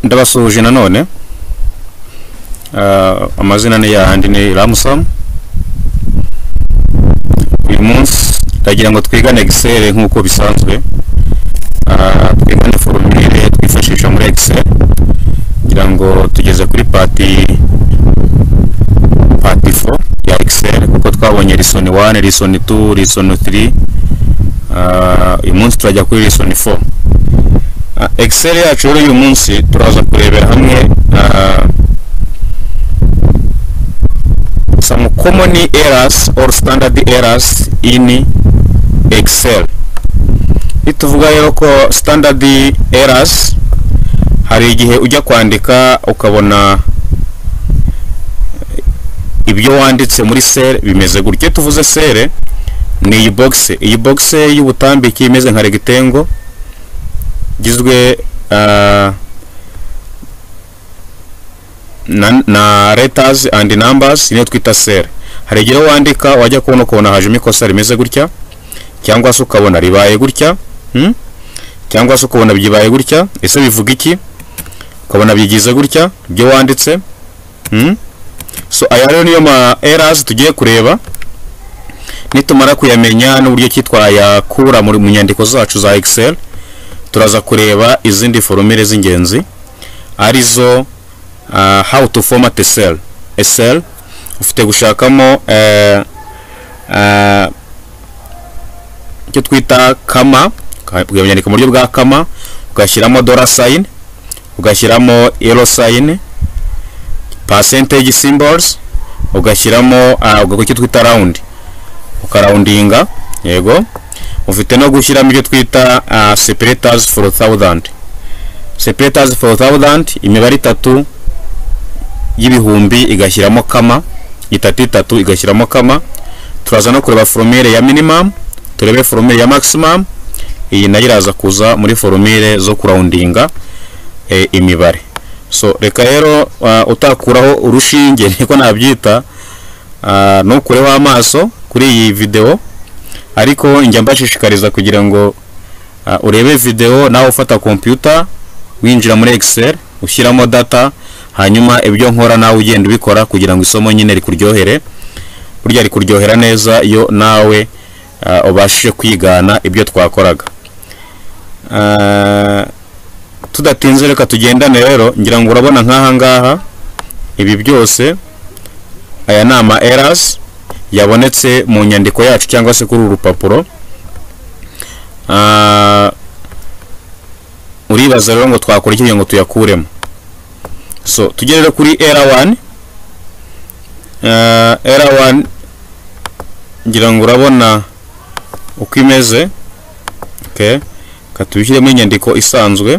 ndabasuhuje nanone Ah, amazina ni yandi ni Ramsam uyu munsi ndagira ngo twigane Excel nk'uko bisanzwe Ah, twigane formule twifashisha muri Excel kugira ngo tugeze kuri pati pati 4 ya Excel kuko twabonye lesson 1 lesson 2 lesson 3 Ah, uyu munsi turajya kuri lesson 4 Ah, Excel yacu rero uyu munsi turaza kurebera hamwe ah, some common errors or standard errors in Excel. Nituvuga rero ko standard errors hari igihe ujya kwandika ukabona ibyo wanditse muri sere bimeze gutya. Iyo tuvuze sere ni iyi box, iyi box y'ubutambike imeze nka rectangle igizwe ah, na, na letters and numbers niyo twita sere hari igihe wandika wajya kubona ukabona hajemo ikosa rimeze gutya cyangwa se ukabona ribaye gutya hmm? cyangwa se ukabona byibaye gutya ese bivuga iki ukabona byigize gutya ibyo wanditse hmm? so aya rero niyo ma errors tugiye kureba nitumara kuyamenya n'uburyo ki twayakura muri- mu nyandiko zacu za Excel turaza kureba izindi forumire z'ingenzi arizo uh, how to format a cell a cell ufite gushakamo uh, uh, icyo twita kama ukayandika mu buryo bwa kama ugashyiramo dollar sign ugashyiramo euro sign percentage symbols ugashyiramo uh, ugakora icyo twita round ukarawundinga yego ufite no gushyiramo ibyo twita uh, separators for thousand separators for thousand imibare itatu y'ibihumbi igashyiramo kama itatu itatu igashyiramo kama turaza no kureba forumire ya minimum turebe forumire ya maximum iyi nayo iraza kuza muri forumire zo kurawundinga e, imibare so reka rero uh, utakuraho urushinge niko nabyita uh, ntukureho amaso kuri iyi video ariko njya mbashishikariza kugira ngo uh, urebe video nawe ufata computer winjira muri excel ushyiramo data hanyuma ibyo nkora nawe ugenda ubikora kugira ngo isomo nyine rikuryohere burya rikuryohera neza iyo nawe uh, ubashije kwigana ibyo twakoraga Ah, tudatinze reka tugendane rero ngira ngo urabona nk'aha ngaha ibi byose aya ni ama errors yabonetse mu nyandiko yacu cyangwa se kuri uru rupapuro Ah, uribaza rero ngo twakora iki kugira ngo tuyakuremo so tujye rero kuri era 1 uh, era 1 ngira ngo urabona uko imeze okay katubishyiremo inyandiko isanzwe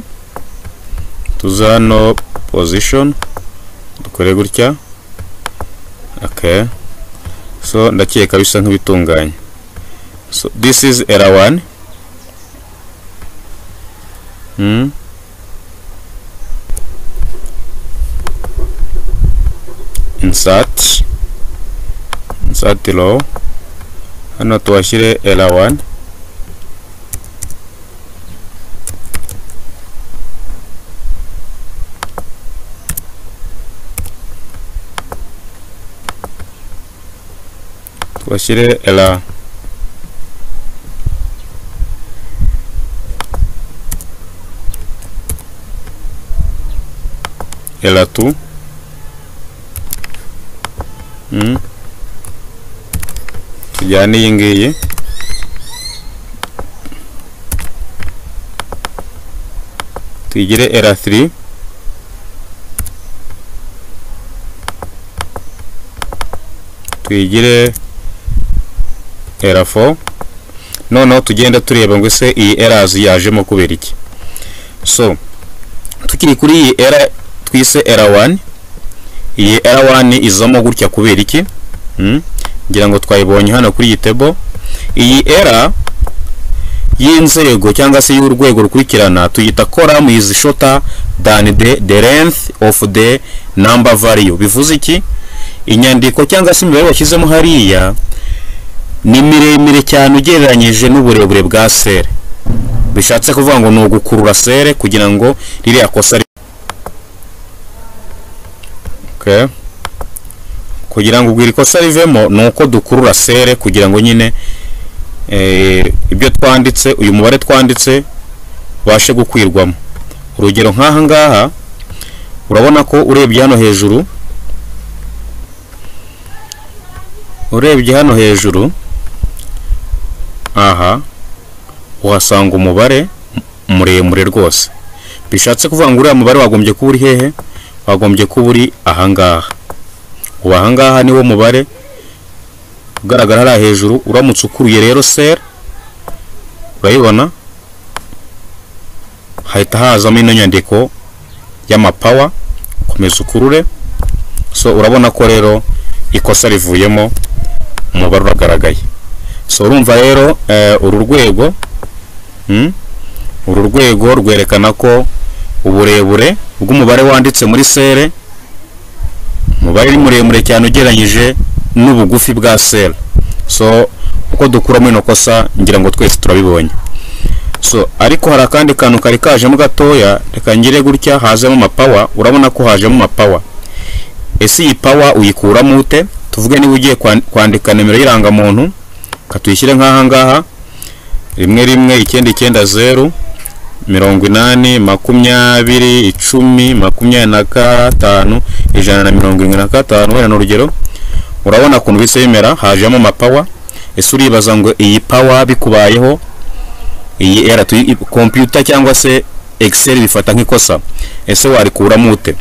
tuza hano position dukore gutya okay so ndakeka bisa nk'ibitunganye so this is era 1 hmm. insert insert row hano tubashyire l1 tubashyire l l2 Mm. tujyane iyi ngiyi tuyigire era3 tuyigire era4 noneho tugenda tureba ngo ese iyi erazi yajemo kubera iki so tukiri kuri iyi era twise era1 iyi R1 izamo gutya kubera iki Hmm? ngira ngo twayibonye hano kuri iyi table iyi R y'inzego cyangwa se y'urwego rukurikirana tuyita column is shorter than the, the length of the number value bivuze iki inyandiko cyangwa se imibare bashyizemo hariya ni miremire cyane ugereranyije n'uburebure bwa sere bishatse kuvuga ngo ni ugukurura sere kugira ngo ririya kosa ri- ok kugira ngo ubwo iri kosa rivemo ni uko dukurura sere kugira ngo nyine eh, ibyo twanditse uyu mubare twanditse ubashe gukwirwamo urugero nk'aha ngaha urabona ko urebye hano hejuru urebye hano hejuru aha uhasanga umubare muremure rwose bishatse kuvuga ngo uriya mubare wagombye kuba uri hehe wagombye kuba uri ahangaha ubu ahangaha niwo mubare ugaragara hariya hejuru uramutse ukuruye rero sera urayibona hahita hazamo ino nyandiko y'amapawa komeza ukurure so urabona ko rero ikosa rivuyemo umubare uragaragaye so urumva rero uru rwego uru rwego rwerekana ko uburebure bw'umubare wanditse muri sere umubare ni muremure cyane ugereranyije n'ubugufi bwa sere so uko dukuramo ino kosa ngira ngo twese turabibonye so ariko hari akandi kantu kari kajemo gatoya reka ngire gutya hazemo amapawa urabona ko hajemo amapawa ese iyi pawa uyikuramo ute tuvuge niba ugiye kwandika nimero y'irangamuntu reka tuyishyire nk'aha ngaha rimwe rimwe icyenda icyenda zeru mirongo inani makumyabiri icumi makumyabiri na gatanu ijana na mirongo irindwi na gatanu wenda ni urugero urabona ukuntu bisa bimera hajemo amapawa ese uribaza ngo iyi pawa bikubayeho iyi era kompiyuta cyangwa se egiseri bifata nk'ikosa ese warikuramo ute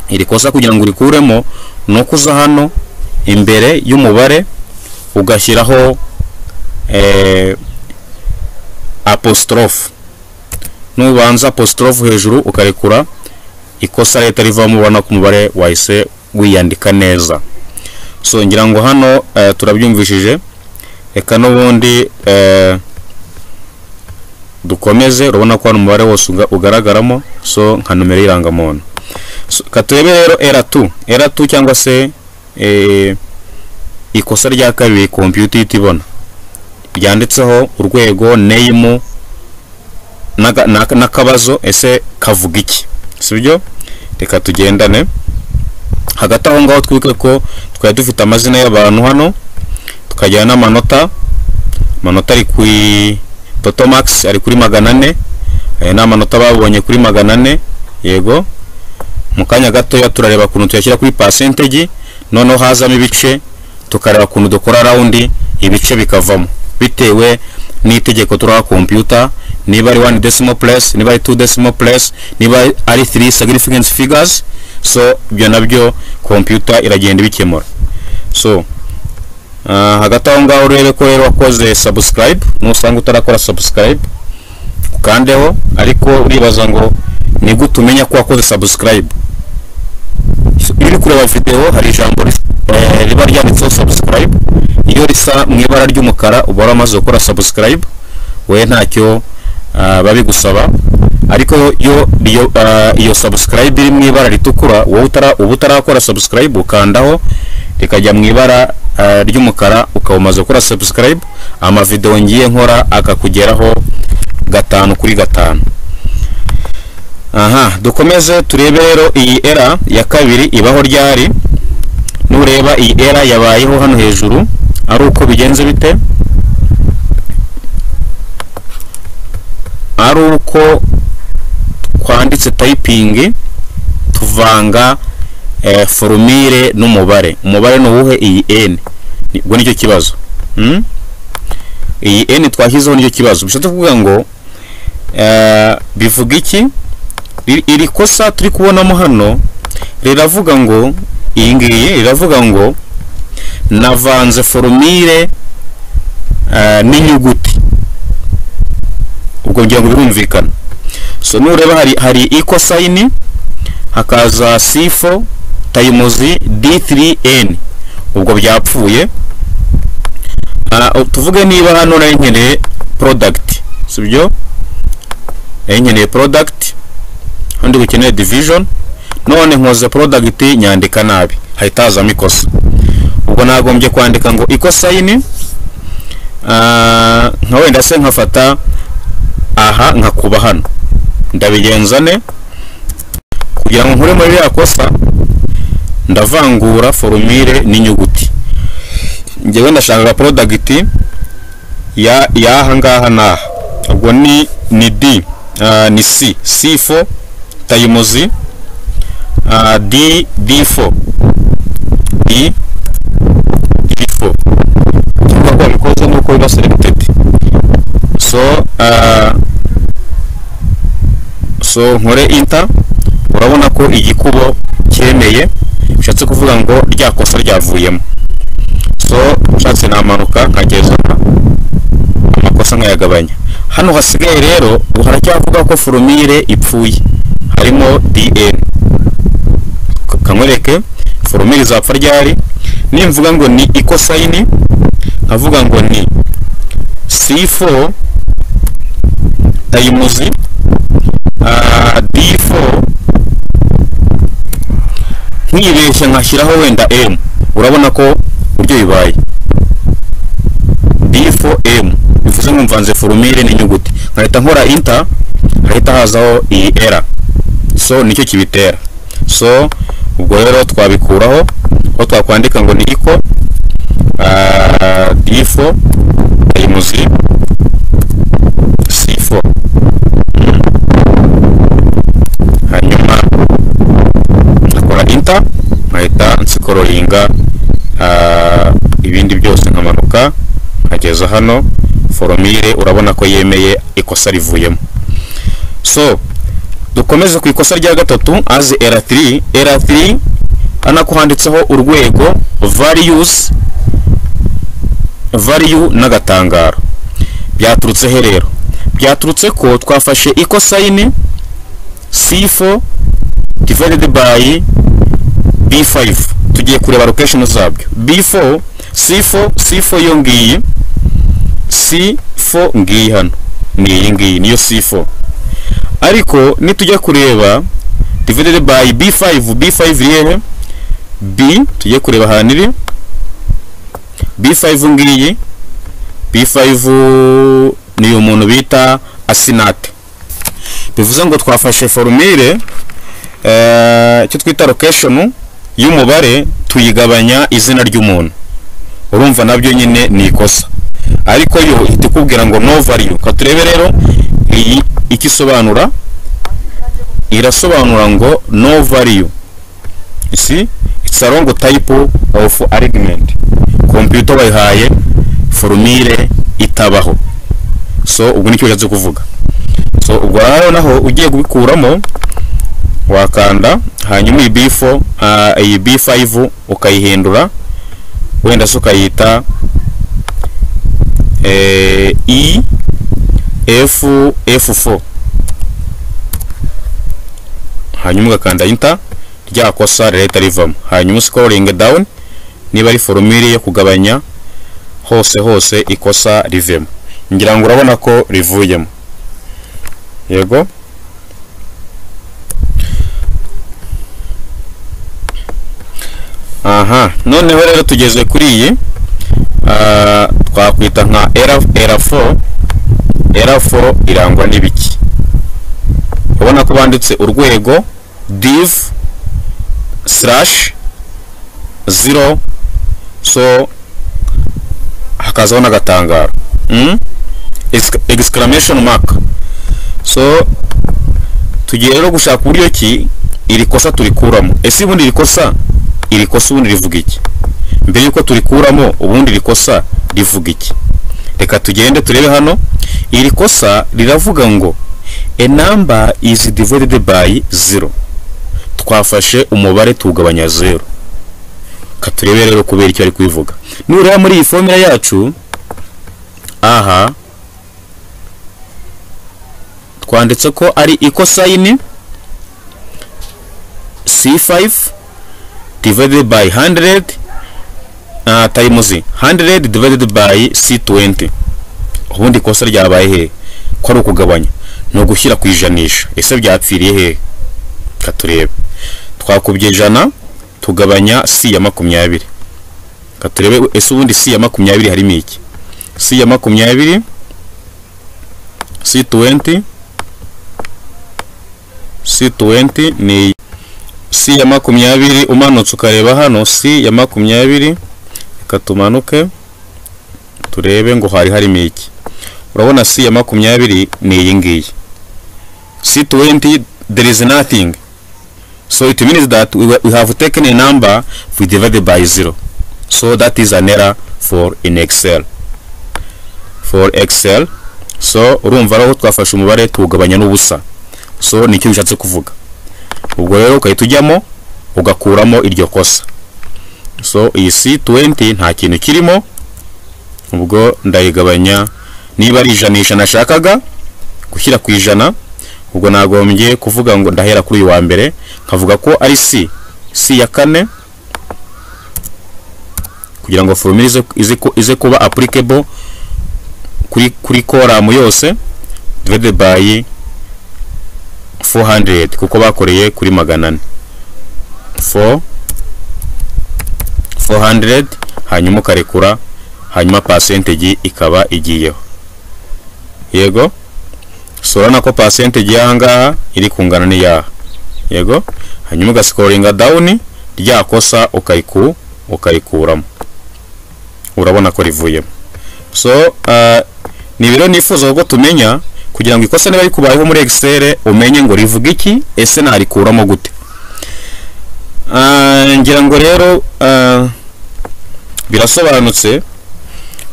iri kosa kugira ngo urikuremo ni uko uza hano imbere y'umubare ugashyiraho apositorofu nubanza apositorofu hejuru ukarekura ikosa leta rivamo ubona ko umubare wahise wiyandika neza so ngira ngo hano turabyumvishije reka n'ubundi dukomeze urabona ko hano umubare wose ugaragaramo so nka nomero y'irangamuntu turebe rero eratu eratu cyangwa se ikosa rya kabiri kompiyuta ihita ibona ryanditseho urwego neyimu n'akabazo ese kavuga iki si byo reka tugendane hagati aho ngaho twike ko twari dufite amazina y'abantu hano tukagira n'amanota amanota ari ku toto makisi ari kuri magana ane aya ni amanota babonye kuri magana ane yego mu kanya gatoya turareba ukuntu tuyashyira kuri pasentegi noneho hazamo ibice tukareba ukuntu dukora rawundi ibice bikavamo bitewe n'itegeko turaha kompiyuta niba ari wani desimo puresi niba ari tu desimo puresi niba ari tiri sagirifikensi figazi so ibyo nabyo kompiyuta iragenda ibikemura so hagati aho ngaho urebe ko rero wakoze sabusikarayibu nusanga utarakora sabusikarayibu ukandeho ariko uribaza ngo ni gute umenya ko wakoze sabusikarayibu iyo uri kureba videwo hari ijambo riba ryanditseho sabusikarayibu iyo risa mu ibara ry'umukara uba waramaze gukora sabusikarayibu we ntacyo babigusaba ariko iyo sabusikarayibu iri mu ibara ritukura uba utarakora sabusikarayibu ukandaho rikajya mu ibara ry'umukara ukaba umaze gukora sabusikarayibu amavidewo ngiye nkora akakugeraho gatanu kuri gatanu aha dukomeze turebe rero iyi era ya kabiri ibaho ryari nureba iyi era yabayeho hano hejuru ari uko bigenze bite ari uko twanditse tayipingi tuvanga forumire n'umubare umubare ni uwuhe iyi eni ubwo nicyo kibazo iyi eni twashyizeho nicyo kibazo bishatse kuvuga ngo bivuga iki iri kosa turi kubonamo hano riravuga ngo iyi ngiyi riravuga ngo navanze forumire n'inyuguti ubwo ngira ngo birumvikana so nureba hari hari ikosayini hakaza sifo tayimuzi d3n ubwo byapfuye tuvuge niba hano nari nkeneye product si byo nari nkeneye product handi ukeneye division none nkoze product nyandika nabi hahita hazamo ikosa ubwo nagombye kwandika ngo ikosayini nka wenda se nkafata aha nkakuba hano ndabigenza ne kugira ngo nkure muri ririya kosa ndavangura forumire n'inyuguti ngewe ndashaka porodagiti y'aha ngaha n'aha ubwo ni ni di ni si si fo tayimuzi di di fo di di fo cyangwa ko wabikoze nuko biba serebitedi so so nkore inta urabona ko igikubo cyemeye bishatse kuvuga ngo rya kosa ryavuyemo so ushatse namanuka nkageza amakosa nkayagabanya hano hasigaye rero haracyavuga ko forumire ipfuye harimo dn kanywereke forumire izapfa ryari nimvuga ngo ni ikosayini nkavuga ngo ni c4 tayimuzi d4 nkibeshya nkashyiraho wenda m urabona ko uburyo bibaye d4m bivuze ngo mvanze forumire n'inyuguti nkahita nkora inta hahita hazaho iyi era so nicyo kibitera so ubwo rero twabikuraho aho twakwandika ngo ni iko d4 tayimuzi c4 hanyuma nkakora inta nkahita nsikororinga ibindi byose nkamanuka nkageza hano foromire urabona ko yemeye ikosa rivuyemo so dukomeze ku ikosa rya gatatu azi r3 r3 hano ko handitseho urwego values value n'agatangaro byaturutse he rero byaturutse ko twafashe ikosayini c4 divided by b5 tugiye kureba location zabyo b4 c4 c4 yo ngiyi c4 ngiyi hano ni iyi ngiyi niyo c4 ariko nitujya kureba divided by b5 b5 rero b tujye kureba ahantu iri b5 ngiyi b5 ni umuntu bita asinate bivuze ngo twafashe forumire icyo twita location y'umubare tuyigabanya izina ry'umuntu urumva nabyo nyine ni ikosa ariko yo ihita ikubwira ngo no value reka turebe rero iyi icyo isobanura irasobanura ngo no value isi it's a wrong type of argument computer bayihaye formule itabaho so ubwo nicyo bishatse kuvuga so ubwo rero naho ugiye kubikuramo wakanda hanyuma iyi b4 iyi b5 ukayihindura wenda se ukayita e f f4 hanyuma ugakanda inta rya kosa rirahita rivamo hanyuma usikoringe dawuni niba ari forumire yo kugabanya hose hose ikosa rivemo ngira ngo urabona ko rivuyemo yego aha noneho rero tugeze kuri iyi twakwita nka era4 era4 irangwa n'ibiki ubona ko banditse urwego div slash zero so hakazaho n'agatangaro exclamation mark so tugiye rero gushaka uburyo ki iri kosa turikuramo ese ubundi iri kosa iri kosa ubundi rivuga iki mbere y'uko turikuramo ubundi iri kosa rivuga iki reka tugende turebe hano iri kosa riravuga ngo a number is divided by zero twafashe umubare tuwugabanya zero ka turebe rero kubera icyo ari kubivuga nureba muri iyi fomera yacu aha twanditse ko ari ikosayini c5 divided by 100 uh, times 100 divided by c20 ubundi ikosa ryabaye he ko ari ukugabanya ni ugushyira ku ijanisha ese byapfiriye he katurebe twakubye ijana tugabanya c ya makumyabiri katurebe ese ubundi c ya makumyabiri harimo iki c ya makumyabiri c20 c20 ni si ya makumyabiri umanutse ukareba hano si ya makumyabiri reka tumanuke turebe ngo hari harimo iki urabona si ya makumyabiri ni iyi ngiyi si tuwenti there is nothing so it means that we, we have taken a number we divided by zero so that is an error for in excel for excel so urumva aho twafashe umubare tuwugabanya n'ubusa so nicyo bishatse kuvuga ubwo rero ukahita ujyamo ugakuramo iryo kosa so iyi si tuwenti nta kintu kirimo ubwo ndayigabanya niba ari ijanisha nashakaga gushyira ku ijana ubwo nagombye kuvuga ngo ndahera kuri uyu wa mbere nkavuga ko ari si si ya kane kugira ngo formule ize- ize ku- ize kuba applicable kuri kuri koramu yose divided by 400 kuko bakoreye kuri magana ane 4 400 hanyuma ukarekura hanyuma percentage ikaba igiyeho yego so urabona ko percentage y'aha ngaha iri kungana n'iyaha yego hanyuma ugasikoringa down rya kosa ukayiku ukayikuramo urabona ko rivuyemo so uh, ni ibiro nifuza ko tumenya kugira ngo ikosa niba rikubayeho muri excel umenye ngo rivuga iki ese narikuramo gute Ah, ngira ngo rero ah, birasobanutse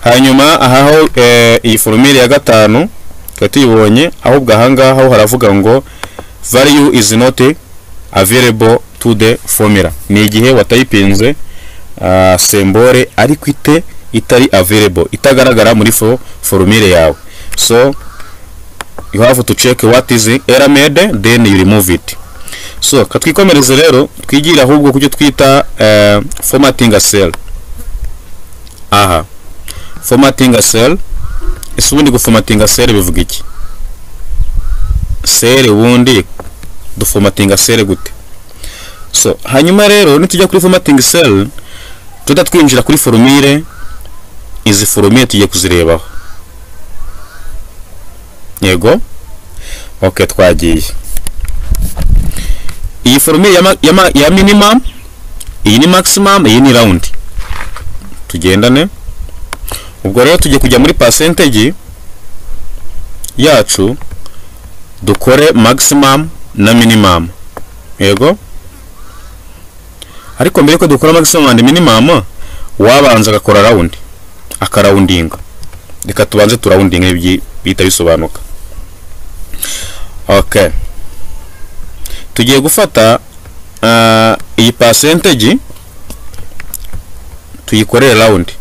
hanyuma ahaho eh, iyi forumire ya gatanu tukaba tuyibonye ahubwo ahangaha ho haravuga ngo value is not available to the formula ni igihe watayipinze ah, sembore ariko ite itari available itagaragara muri fo forumire yawe so you have to check what is error made then you remove it so katwikomereze rero twigire ahubwo ku cyo twita eh, formatting a cell aha formatting a cell ese ubundi guformatinga sere bivuga iki sere ubundi duformatinga sere gute so hanyuma rero nitujya kuri formatting cell tujya twinjira kuri forumire izi forumire tugiye kuzirebaho yego ok twagiye iyi forumire ya, ma- ya, ma- ya minimum iyi ni maximum iyi ni round tugendane ubwo rero tugiye kujya muri percentage yacu dukore maximum na minimum yego ariko mbere yuko dukora maximum and minimum wabanza agakora round akarawundinga reka tubanze turawundinga ibyi bihita bisobanuka okay tugiye gufata ah, iyi percentage tuyikorere round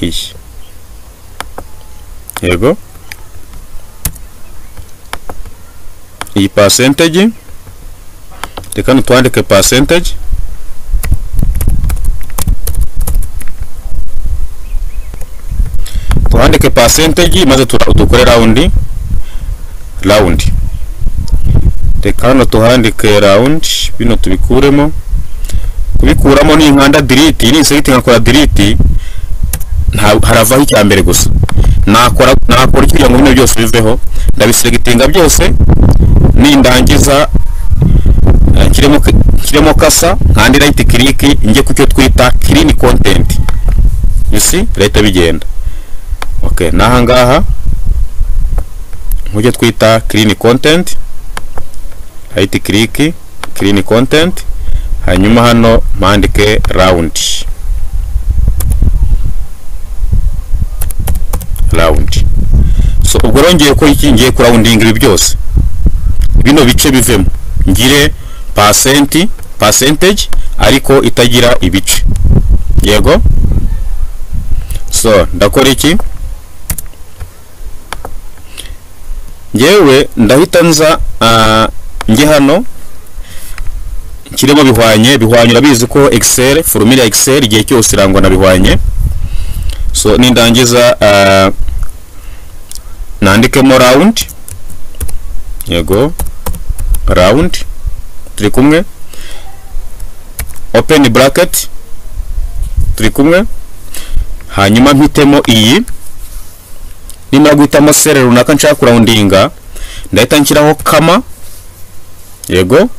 iyi yego iyi percentage reka nutwandike percentage twandike percentage maze tura- dukore round round reka hano tuhandike round bino tubikuremo kubikuramo ni inkanda delete iyi ni inseriti nkakora delete nta- haravaho icya mbere gusa nakora nakora iki kugira ngo bino byose biveho ndabisegitinga byose nindangiza eh, nshyiremo k- nshyiremo kasa kandi right click njye ku cyo twita clean content you see leta bigenda okay n'aha ngaha mu cyo twita clean content right click clean content hanyuma hano mpandike round round so ubwo rongeye ko iki ngiye kurawundinga ibi byose bino bice bivemo ngire pasenti percentage ariko itagira ibice yego so ndakora iki ngewe ndahita nza ah, njye hano nshyiremo bihwanye bihwanye urabizi ko excel formula ya excel igihe cyose irangwa na bihwanye so nindangiza ah, nandikemo round yego round turi kumwe open bracket turi kumwe hanyuma mpitemo iyi nimara guhitamo sere runaka nshaka kurawundinga ndahita nshyiraho kama yego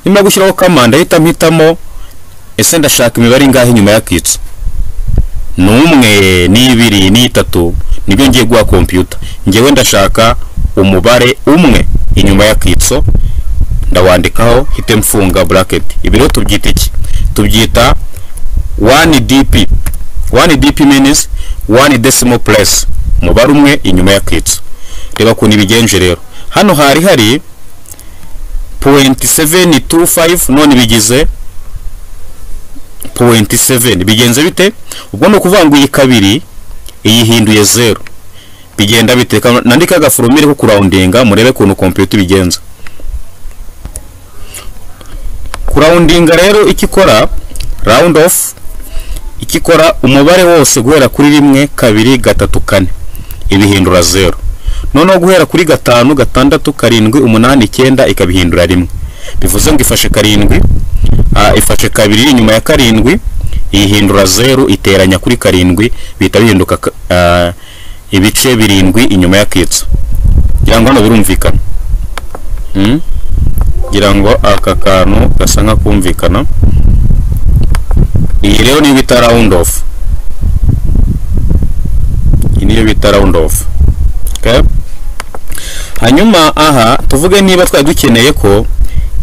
nimara gushyiraho kama ndahita mpitamo ese ndashaka imibare ingahe nyuma y'akitso ni umwe ni ibiri ni itatu nibyo ngiye guha kompiyuta ngewe ndashaka umubare umwe inyuma y'akitso ndawandikaho hite mfunga buraketi ibi rero tubyita iki tubyita wani dipi wani dipi minizi wani desimo puresi umubare umwe inyuma y'akitso reba ukuntu ibigenje rero hano hari hari puwenti seveni tu fayifu none bigize puwenti seveni bigenze bite ubwo ni ukuvuga ngo iyi kabiri iyihinduye zeru bigenda bite nandika agaforomire ko kurawundinga murebe ukuntu kompiyuta ibigenza kurawundinga rero icyo ikora rawundi ofu icyo ikora umubare wose guhera kuri rimwe kabiri gatatu kane ibihindura zeru noneho guhera kuri gatanu gatandatu karindwi umunani icyenda ikabihindura rimwe bivuze ngo ifashe karindwi ifashe kabiri inyuma ya karindwi ihindura zeru iteranya kuri karindwi bihita bihinduka ibice birindwi inyuma y'akitso kugira ngo hano birumvikana kugira ngo aka kantu gasa nk'akumvikana iyi rero niyo bita rawundi ofu iyi niyo bita rawundi ofu hanyuma aha tuvuge niba twari dukeneye ko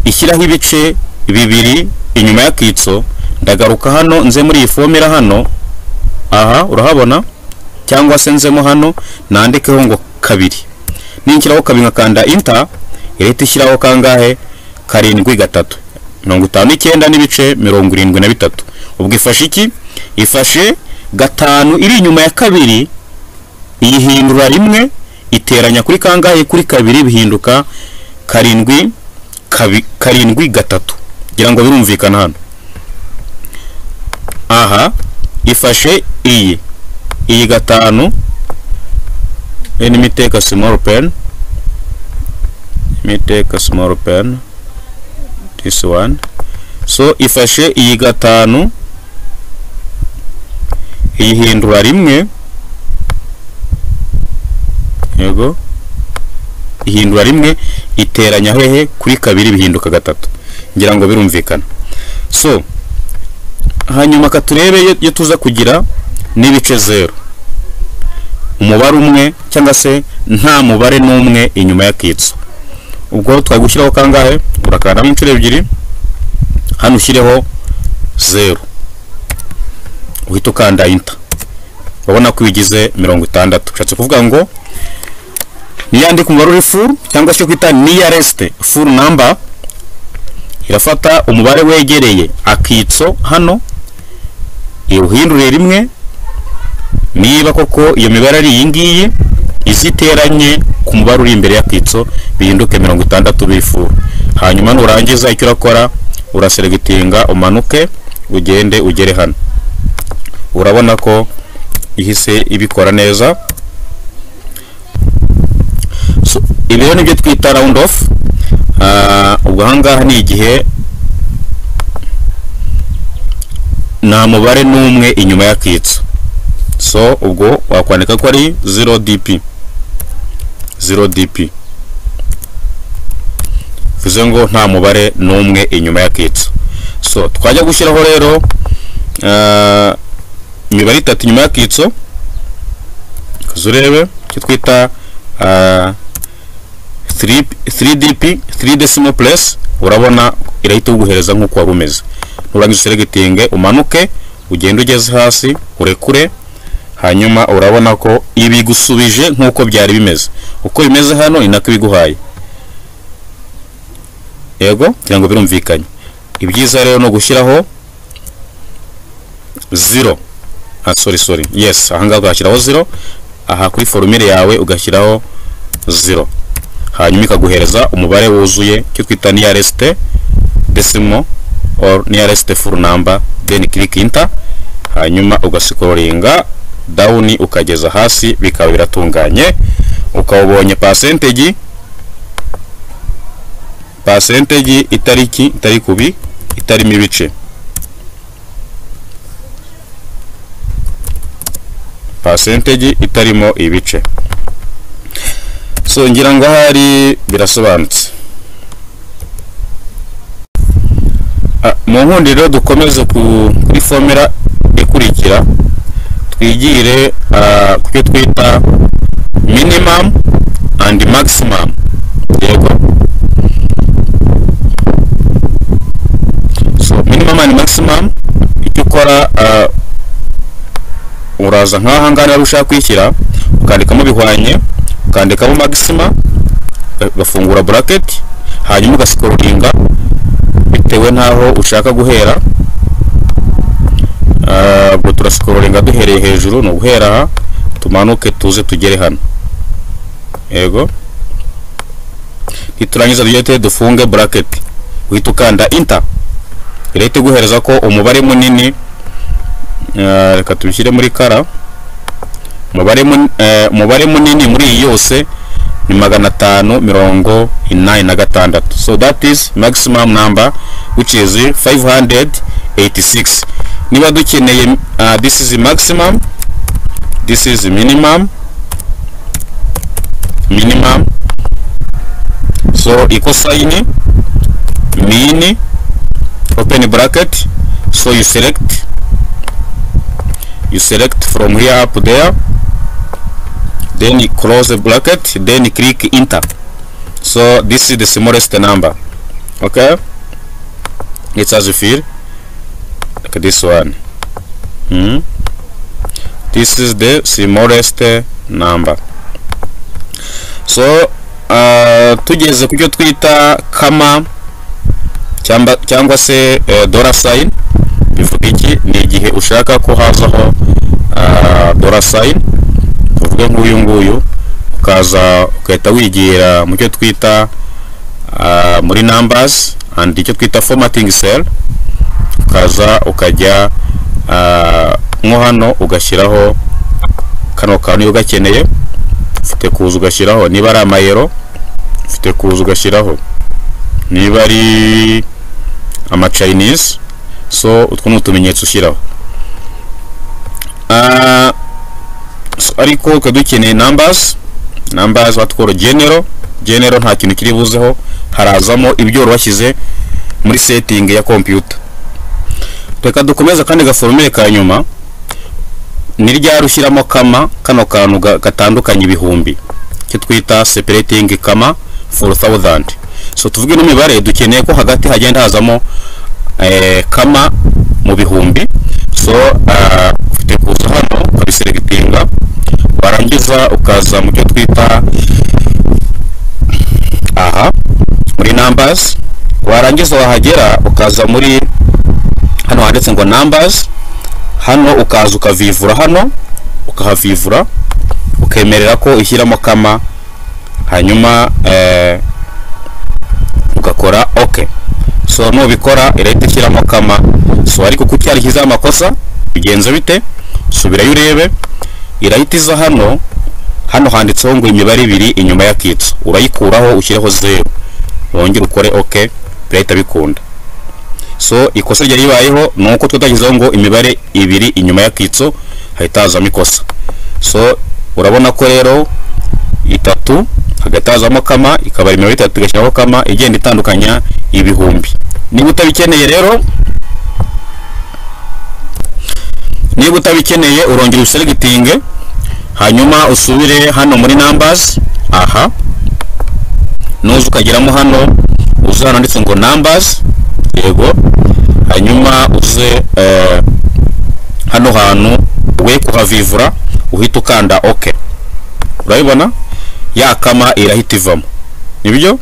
ishyiraho ibice bibiri inyuma y'akitso ndagaruka hano nze muri iyi fomera hano aha urahabona cyangwa se nzemo hano nandikeho ngo kabiri ninshyiraho kabiri nkakanda inta ihita ishyiraho kangahe karindwi gatatu mirongo itanu n'icyenda n'ibice mirongo irindwi na bitatu ubwo ifashe iki ifashe gatanu iri inyuma ya kabiri iyihindura rimwe iteranya kuri kangahe kuri kabiri bihinduka karindwi karindwi gatatu kugira ngo birumvikane hano aha ifashe iyi iyi gatanu n'imiteka simoro peni imiteka simoro peni disi wani so ifashe iyi gatanu iyihindura rimwe yego ihindura rimwe iteranya hehe kuri kabiri bihinduka gatatu ngira ngo birumvikana so hanyuma katurebe iyo tuza kugira n'ibice zeru umubare umwe cyangwa se nta mubare n'umwe inyuma y'akitso ubwo twari gushyiraho kangahe urakandamo inshuro ebyiri hano ushyireho zeru uhita ukanda inta urabona ko ibigize mirongo itandatu ushatse kuvuga ngo niyandika umubare uri furu cyangwa se kwita niya resite furu namba irafata umubare wegereye akitso hano iwuhindure rimwe niba koko iyo mibare ari iyi ngiyi iziteranye ku mubare uri imbere y'akitso bihinduke mirongo itandatu bifuru hanyuma nurangiza icyo urakora uraseregitinga umanuke ugende ugere hano urabona ko ihise ibikora neza ibi rero nibyo twita round off ubwo ahangaha ni igihe nta mubare n'umwe inyuma y'akitso so ubwo wakwandika ko ari zero dp zero dp bivuze ngo nta mubare n'umwe inyuma y'akitso so twajya gushyiraho rero imibare itatu inyuma y'akitso urebe icyo twita 3dp 3 decimal place urabona irahita uguhereza nk'uko waba umeze nurangiza useregitinge umanuke ugende ugeze hasi urekure hanyuma urabona ko ibigusubije nk'uko byari bimeze uko bimeze hano ni nako ibiguhaye yego kugira ngo birumvikanye ibyiza rero ni ugushyiraho zero ah sorry sorry yes ahangaha ugashyiraho zero aha kuri forumire yawe ugashyiraho zero hanyuma ikaguhereza umubare wuzuye icyo twita nearest decimal or nearest full number then click enter hanyuma ugasikororinga down ukageza hasi bikaba biratunganye ukawubonye percentage percentage itariki itari kubi itarimo ibice percentage itarimo ibice so ngira ngo ahari birasobanutse Ah, mu nkundiro dukomeze ku- kuri formula ikurikira twigire ah, ku cyo twita minimum and maximum yego so minimum and maximum icyo ukora ah, uraza nk'aha ngaha rero ushaka kwishyira ukandikamo bihwanye ukandikamo maxima ugafungura bracket hanyuma ugasikoringa bitewe n'aho ushaka guhera Ah, ubwo turasikoringa duhereye hejuru ni uguhera aha tumanuke tuze tugere hano yego niturangiza tujye te dufunge bracket uhita ukanda inter irahita iguhereza ko umubare munini Eh, reka tubishyire muri kara umubare mun- eh, umubare munini muri iyi yose ni magana atanu mirongo inani na gatandatu so that is maximum number which is 586 niba dukeneye ah, this is maximum this is minimum minimum so ikosaini mini open bracket so you select you select from here up there then you close the bracket then you click enter so this is the smallest number okay it's as you feel like this one hmm this is the smallest uh, number so uh, tugeze ku cyo twita kama cyamba- cyangwa se eh, dollar sign bivuga iki ni igihe ushaka ko hazaho ah, dollar sign tuvuge nk'uyu nguyu ukaza ugahita wigira mu cyo twita ah, muri numbers and icyo twita formatting cell ukaza ukajya ah, nko hano ugashyiraho kano kantu niba ugakeneye ufite kuza ugashyiraho niba ari amayero ufite kuza ugashyiraho niba ari amachinese so utwo ni utumenyetso ushyiraho Ah, so ariko ukaba dukeneye numbers numbers batworo genero genero nta kintu kiri buzeho harazamo ibyo wari washyize muri setting ya computer reka dukomeze kandi gaforomere ka nyuma ni ryari ushyiramo kama kano kantu ga- gatandukanye ibihumbi icyo twita separating kama for thousand so tuvuge n'imibare dukeneye ko hagati hagenda hazamo eh, kama mu bihumbi so ah, ufite kuza hano ukabiseregitinga warangiza ukaza mu cyo twita aha muri numbers warangiza wahagera ukaza muri hano handitse ngo numbers hano ukaza ukavivura hano ukahavivura ukemerera ko ushyiramo kama hanyuma eh, ugakora ok so nubikora irahita ishyiramo kama so ariko kuko cyarishyizeho amakosa bigenza bite subirayo urebe irahita iza hano hano handitseho ngo imibare ibiri inyuma y'akitso urayikuraho ushyireho zeru wongere ukore ok birahita bikunda so ikosa ryari ribayeho ni uko twatashyizeho ngo imibare ibiri inyuma y'akitso hahita hazamo ikosa so urabona ko rero itatu hagati hazamo kama ikaba imibare itatu igashyiraho kama igenda itandukanya ibihumbi niba utabikeneye rero niba utabikeneye urongera uselegitinge hanyuma usubire hano muri numbers aha nuza ukageramo hano uze hano handitse ngo numbers yego hanyuma uze eh, hano hantu we kuhavivura uhita ukanda ok urabibona ya kama irahita ivamo nibyo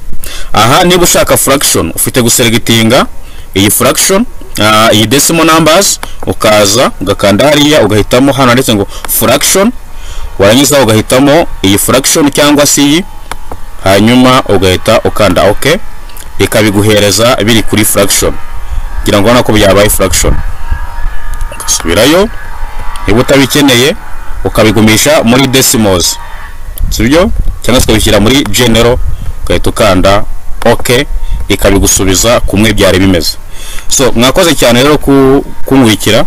aha niba ushaka fraction ufite guseregitinga iyi fraction ah, iyi decimal numbers ukaza ugakanda hariya ugahitamo hano handitse ngo fraction warangiza ugahitamo iyi fraction cyangwa se iyi hanyuma ugahita ukanda ok ikabiguhereza biri kuri fraction ngira ngo urabona ko byabaye fraction ugasubirayo niba utabikeneye ukabigumisha muri decimals sibyo cyangwa se ukabishyira muri genero ugahita ukanda ok ikabigusubiza kumwe byari bimeze so mwakoze cyane rero ku- kunkurikira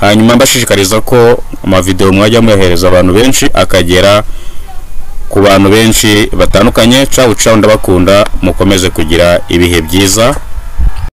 hanyuma mbashishikariza ko amavideo mwajya muyohereza abantu benshi akagera ku bantu benshi batandukanye cawu cawu ndabakunda mukomeze kugira ibihe byiza